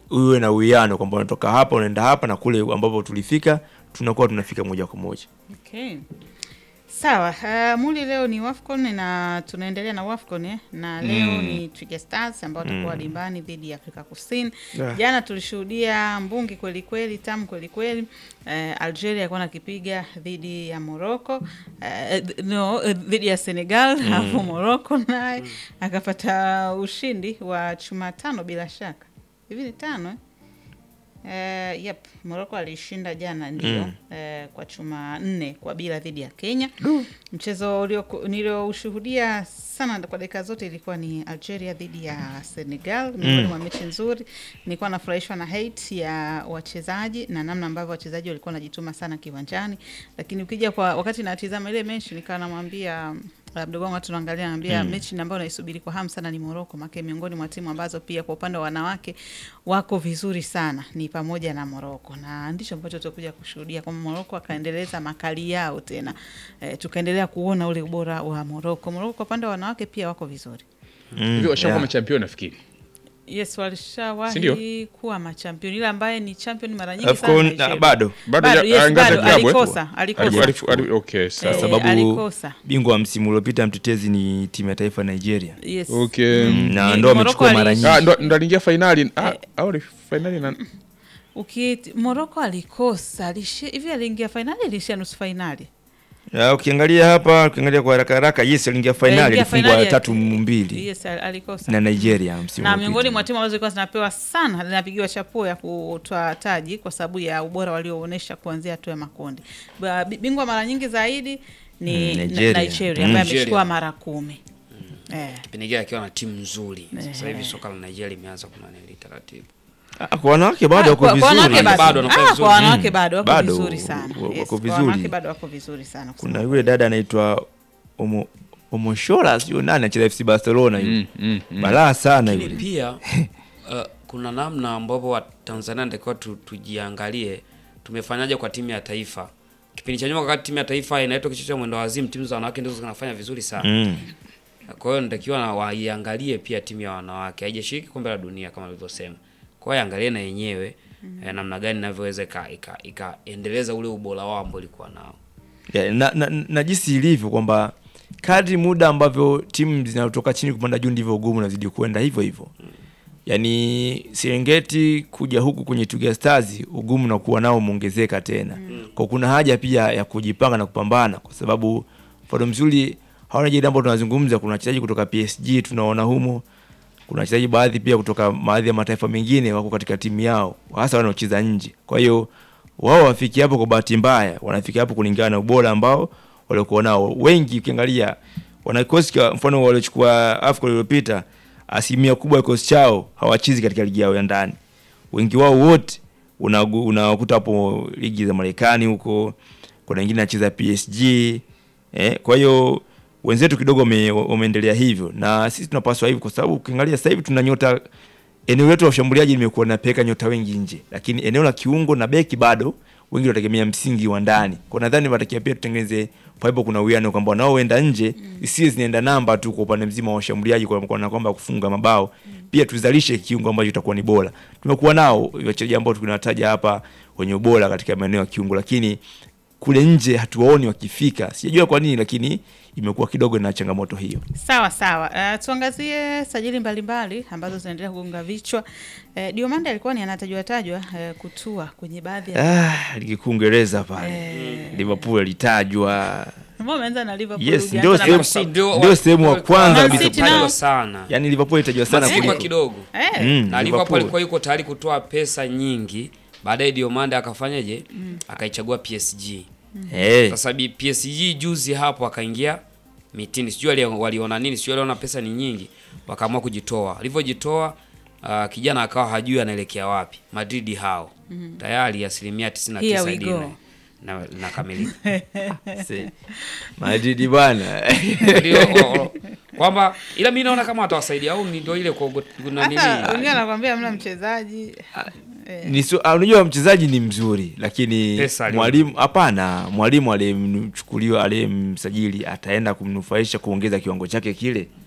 uwe na uwiano kwamba unatoka hapa unaenda hapa na kule ambapo tulifika tunakuwa tunafika moja kwa moja. Okay. Sawa, uh, Muli leo ni Wafcon na tunaendelea na Wafcon eh? na leo Mm. ni Twiga Stars ambao watakuwa dimbani dhidi ya Afrika Kusini. Yeah. Jana tulishuhudia mbungi kweli kweli, tamu kweli kweli. Uh, Algeria alikuwa nakipiga dhidi ya Morocco uh, no, uh, dhidi ya Senegal alafu Morocco naye akapata ushindi wa chuma tano bila shaka. Hivi ni tano eh? Uh, yep, Morocco alishinda jana ndio Mm. eh, kwa chuma nne kwa bila dhidi ya Kenya. Mchezo ulio- nilioushuhudia sana kwa dakika zote ilikuwa ni Algeria dhidi ya Senegal, miongoni mwa mechi nzuri. Nilikuwa nafurahishwa na hate ya wachezaji na namna ambavyo wachezaji walikuwa wanajituma sana kiwanjani, lakini ukija kwa wakati natizama ile mechi nikawa namwambia uh, mdogo wangu tunaangalia naambia mechi ambayo naisubiri kwa hamu sana ni Morocco, maana miongoni mwa timu ambazo pia kwa upande wa wanawake wako vizuri sana ni pamoja na Morocco, na ndicho ambacho tutakuja kushuhudia kwamba Morocco akaendeleza makali yao tena, e, tukaendelea kuona ule ubora wa Morocco. Morocco kwa upande wa wanawake pia wako vizuri. Mm, Hivi washakuwa yeah. machampion nafikiri. Yes, walishawahi Sindio? kuwa machampion, ila ambaye ni champion mara nyingi Afcon, sana ah, Nigeria. bado Bado Bado, ya- yes, ah, ngazi ya bado, klabu, eh? alikosa, alikosa. Alifu- alifu- ali- okay, sawa. Eh, sababu alikosa. bingwa wa msimu uliopita mtetezi ni timu ya taifa Nigeria. Yes. Okay. Mm, na Ni- ndo Morocco amechukua mara ali- nyingi. Ah, ndo ndo aliingia fainali ah, au ni fainali na Uki Morocco alikosa alishi, hivi aliingia fainali, alishia nusu fainali. Ya, ukiangalia hapa ukiangalia kwa haraka haraka yes aliingia fainali Aliingia alifungwa fainali ya- tatu mbili Yes, al- alikosa. na Nigeria msimu na uliopita. miongoni mwa timu ambazo zilikuwa zinapewa sana zinapigiwa chapuo ya kutoa taji kwa sababu ya ubora walioonyesha kuanzia hatua ya makundi. Ba- bi- Bingwa mara nyingi zaidi ni Mm, Nigeria, Nigeria. Nigeria Mm. ambaye Nigeria. amechukua mara kumi. Eh. kipindi kile akiwa na timu nzuri. Sasa hivi Eh. soka la Nigeria limeanza kunanili taratibu. Ah, kwa wanawake bado Ah, wako kwa- kwa wanawake vizuri. bado. Bado wanafanya Ah, vizuri. kwa wanawake Mm. bado wako Bado, vizuri sana. wa- wako Yes, kwa vizuri. wanawake bado wako vizuri sana. kusema Kuna yule dada anaitwa Omo Omoshola sio nani anacheza FC Barcelona yule. Mm, mm, mm. Balaa sana Lakini yule. pia uh, kuna namna ambapo Watanzania natakiwa tu, tujiangalie tumefanyaje kwa timu ya taifa. Kipindi cha nyuma wakati timu ya taifa inaitwa kichwa cha mwendo wazimu, timu za wanawake ndizo zinafanya vizuri sana. Mm. Kwa hiyo natakiwa na waiangalie pia timu ya wanawake, haijashiriki kombe la dunia kama alivyosema. Kwa hiyo angalie na yenyewe eh, namna gani inavyoweza ika- ika- ikaendeleza ule ubora wao ambao ilikuwa nao. Ya, na, na, na jinsi ilivyo kwamba kadri muda ambavyo timu zinatoka chini kupanda juu ndivyo ugumu unazidi kwenda hivyo hivyo. Yaani Serengeti kuja huku kwenye Twiga Stars ugumu na kuwa nao umeongezeka tena. Kwa kuna haja pia ya kujipanga na kupambana kwa sababu mfano mzuri hawana jida ambao tunazungumza kuna wachezaji kutoka PSG tunaona humo. Kuna wachezaji baadhi pia kutoka baadhi ya mataifa mengine wako katika timu yao hasa wanaocheza nje. Kwa hiyo wao wafiki hapo kwa bahati mbaya, wanafika hapo kulingana na ubora ambao waliokuwa nao. Wengi ukiangalia wana kikosi kwa mfano waliochukua AFCON iliyopita, asilimia kubwa ya kikosi chao hawachezi katika ligi yao ya ndani. Wengi wao wote unagu- unawakuta hapo ligi za Marekani huko, kuna wengine anacheza PSG eh, kwa hiyo wenzetu kidogo wame- wameendelea hivyo, na sisi tunapaswa hivyo, kwa sababu ukiangalia sasa hivi tuna nyota eneo letu la ushambuliaji limekuwa linapeka nyota wengi nje, lakini eneo la kiungo na beki bado wengi wanategemea msingi wa ndani. Kwa nadhani watakia pia tutengeneze paipo, kuna uwiano kwamba wanaoenda nje isiwe zinaenda namba tu kwa upande mzima wa ushambuliaji, kwa kwa na kwamba kufunga mabao, pia tuzalishe kiungo ambacho itakuwa ni bora. Tumekuwa nao wachezaji ambao tunataja hapa wenye ubora katika maeneo ya kiungo, lakini kule nje hatuwaoni wakifika, sijajua kwa nini, lakini imekuwa kidogo na changamoto hiyo. Sawa sawa. Uh, tuangazie sajili mbalimbali ambazo zinaendelea kugonga vichwa. Uh, Diomande alikuwa ni anatajwa tajwa uh, kutua kwenye baadhi ya Ah, ligi kuu Uingereza pale Liverpool alitajwa Mbona umeanza na Liverpool? Yes, hujaanza ndio na sehemu- Man City? Ndio- ndio sehemu wa kwa- kwanza Man kabisa City kutajwa nao. sana. yani Liverpool itajwa sana Mazingwa kuliko kidogo. Eh, Mm, na Liverpool Liverpool. alikuwa yuko tayari kutoa pesa nyingi, baadaye Diomande akafanyaje? Akaichagua PSG. Eh, Sasa bi- PSG juzi hapo akaingia mitini, sijui wali- waliona nini, sijui waliona pesa ni nyingi, wakaamua kujitoa. Alivyojitoa uh, kijana akawa hajui anaelekea wapi. Madrid hao tayari asilimia Here 99 we dini go. na nakamilika se- Madrid bwana Ndio, o- o- kwamba ila mi naona kama watawasaidia au ni ndio ile kwa kuna nini Hata wengine anakwambia mna mchezaji. Eh, ni su- ah, unajua mchezaji ni mzuri lakini Pesa alio- mwalimu hapana mwalimu aliyemchukuliwa aliyemsajili ataenda kumnufaisha kuongeza kiwango chake kile